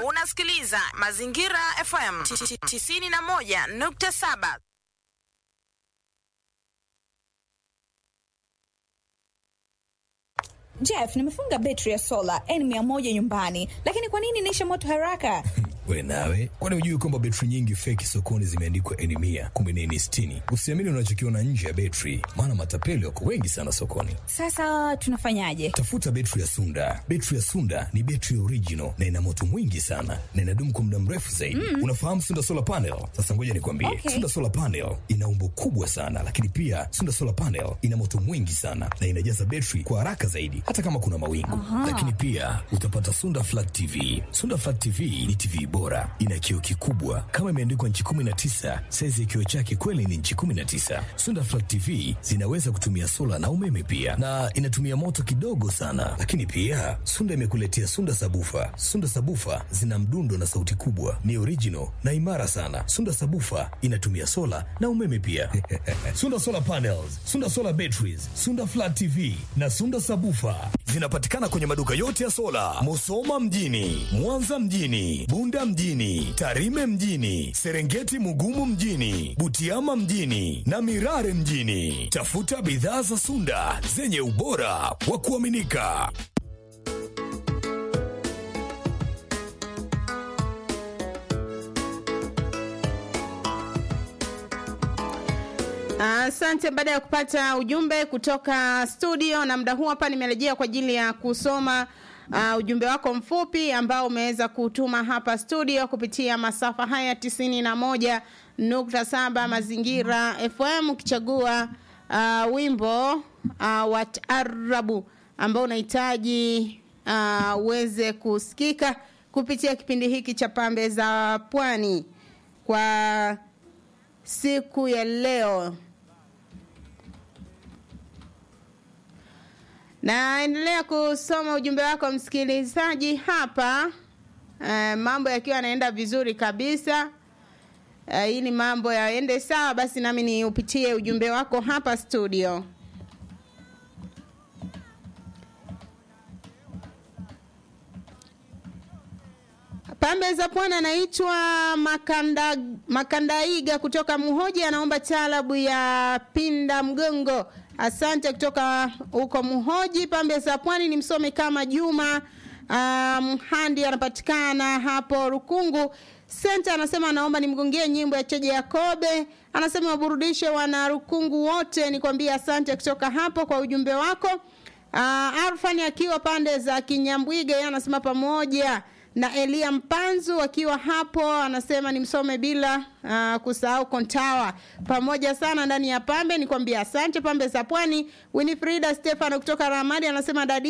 Unasikiliza Mazingira FM 91.7. Jeff, nimefunga betri ya sola N100 nyumbani, lakini kwa nini inaisha moto haraka? We nawe, kwani hujui kwamba betri nyingi feki sokoni zimeandikwa N mia kumbe ni N sitini? Usiamini unachokiona nje ya betri, maana matapeli wako wengi sana sokoni. Sasa tunafanyaje? Tafuta betri ya Sunda. Betri ya Sunda ni betri original na ina moto mwingi sana na inadumu kwa muda mrefu zaidi. Mm. Unafahamu Sunda solar panel? Sasa ngoja nikwambie, Okay. Sunda solar panel ina umbo kubwa sana, lakini pia Sunda solar panel ina moto mwingi sana na inajaza betri kwa haraka zaidi, hata kama kuna mawingu. Lakini pia utapata Sunda flat TV. Sunda flat TV ni TV bora, ina kioo kikubwa kama imeandikwa nchi 19. Saizi ya kioo chake kweli ni nchi 19. Sunda flat TV zinaweza kutumia sola na umeme pia, na inatumia moto kidogo sana. Lakini pia Sunda imekuletea Sunda sabufa. Sunda sabufa zina mdundo na sauti kubwa, ni original na imara sana. Sunda sabufa inatumia sola na umeme pia. Sunda solar panels, Sunda solar batteries, Sunda flat TV na Sunda sabufa zinapatikana kwenye maduka yote ya sola, Musoma mjini, Mwanza mjini, Bunda mjini, Tarime mjini, Serengeti Mugumu mjini, Butiama mjini na Mirare mjini. Tafuta bidhaa za Sunda zenye ubora wa kuaminika. Asante. Baada ya kupata ujumbe kutoka studio, na muda huu hapa nimerejea kwa ajili ya kusoma uh, ujumbe wako mfupi ambao umeweza kutuma hapa studio kupitia masafa haya tisini na moja nukta saba Mazingira FM, ukichagua uh, wimbo uh, wa taarabu ambao unahitaji uh, uweze kusikika kupitia kipindi hiki cha Pambe za Pwani kwa siku ya leo. Naendelea kusoma ujumbe wako msikilizaji hapa. Uh, mambo yakiwa yanaenda vizuri kabisa. Uh, ili mambo yaende sawa, basi nami niupitie ujumbe wako hapa studio. Pambe za Pwani anaitwa Makanda, Makandaiga kutoka Muhoji, anaomba taalabu ya Pinda Mgongo. Asante kutoka huko Muhoji. Pambe za Pwani ni msome kama Juma Mhandi, um, anapatikana hapo Rukungu Senta. Anasema anaomba nimgongie nyimbo ya Cheje Yakobe. Anasema waburudishe wana Rukungu wote. Nikwambia asante kutoka hapo kwa ujumbe wako. Uh, Arfani akiwa pande za Kinyambwiga, yeye anasema pamoja na Elia Mpanzu akiwa hapo, anasema nimsome bila uh, kusahau Kontawa pamoja sana ndani ya Pambe. Nikwambia asante Pambe za Pwani. Winifrida Stefano kutoka Ramadi anasema dadi